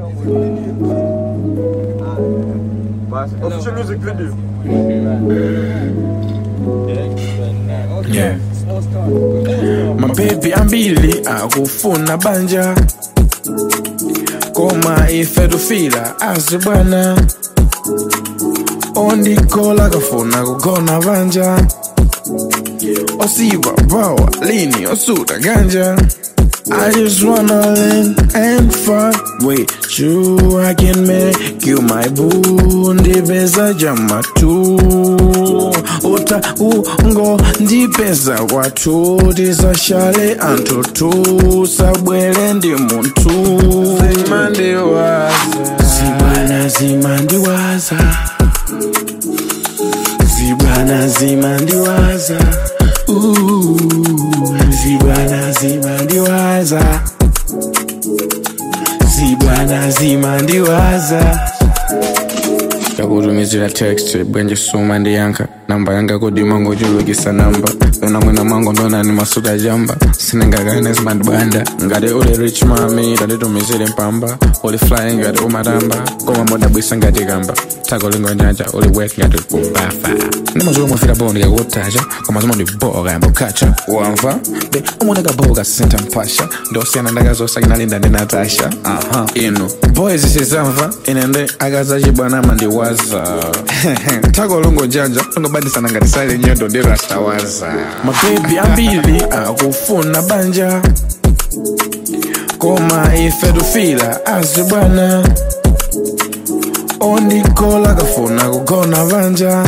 Official music video. Yeah. mapepi ambili akufuna banja koma ife tufila azi bwana ondikola kafuna kugona banja osiva bawa lini osuta ganja I just wanna lean and fuck with you. I can make you my boo. Ndipeza jama tu. Uta ungo ndipeza watu. Tisashale antu tu. Sabwele ndi muntu. Zimandiwaza. Zibana zimandiwaza. Zibana zimandiwaza. Ooh, zibana zimandiwaza. Zibana zimandiwaza. yakutumizira text bwenje suma ndiyankha namba yanga kudima ngochulukisa namba yona mwina mwangu ndonani masuda jamba sinengakane zimandibanda ngati uli rich mami tanditumizire mpamba uli fly ngati umatamba koma modabwisa ngati kamba tako lingo njanja uli wet ngati kumbafa ndimazulu mufira bondi kakutacha koma zimandiboka yamba ukacha wamva be umoneka boka senta mpasha ndosiyana ndakazosa kinalinda ndi natasha aha inu boys sizamva ine nde akazachibwana mandiwaza tako longo njanja longobandisana ngati sale nyondo ndi rastawaza mabebi ambili akufuna banja koma ife tufila azi bwana ondikola kafuna kugona banja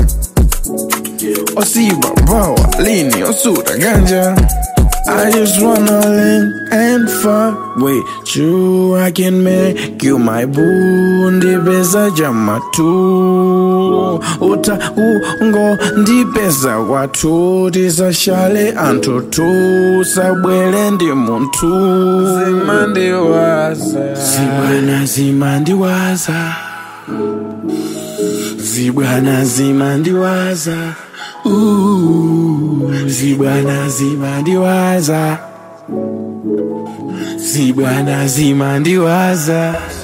osiba bawa lini osuta ganja I just wanna lean and fuck with you. I can make you my boo. Ndipeza jama tu. Uta ungo ndipeza watu. Tisashale antu tu. Sabwele ndi muntu. Zimandiwaza. Zibwana zimandiwaza. Zibwana zimandiwaza. Ooh, zibwana zimandiwaza. Zibwana zimandiwaza.